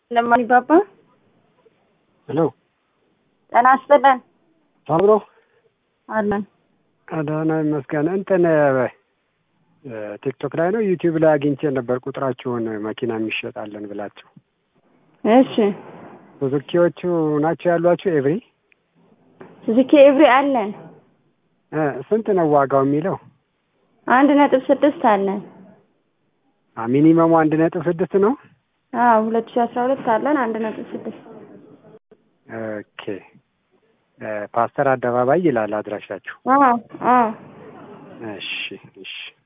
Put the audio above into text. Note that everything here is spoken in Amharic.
ለማን ይባባ ሄሎ ጤና ይስጥልን አብሮ አለን። አዳና ይመስገን። እንትን ቲክቶክ ላይ ነው ዩቲዩብ ላይ አግኝቼ ነበር ቁጥራችሁን መኪና የሚሸጣለን ብላችሁ። እሺ ሱዙኪዎቹ ናቸው ያሏችሁ? ኤቭሪ ሱዙኪ ኤቭሪ አለን። እ ስንት ነው ዋጋው የሚለው? አንድ ነጥብ ስድስት አለን። አ ሚኒመሙ አንድ ነጥብ ስድስት ነው። አዎ ሁለት ሺህ አስራ ሁለት አለን አንድ ነጥብ ስድስት ኦኬ እ ፓስተር አደባባይ ይላል አድራሻችሁ። አዎ አዎ እሺ እሺ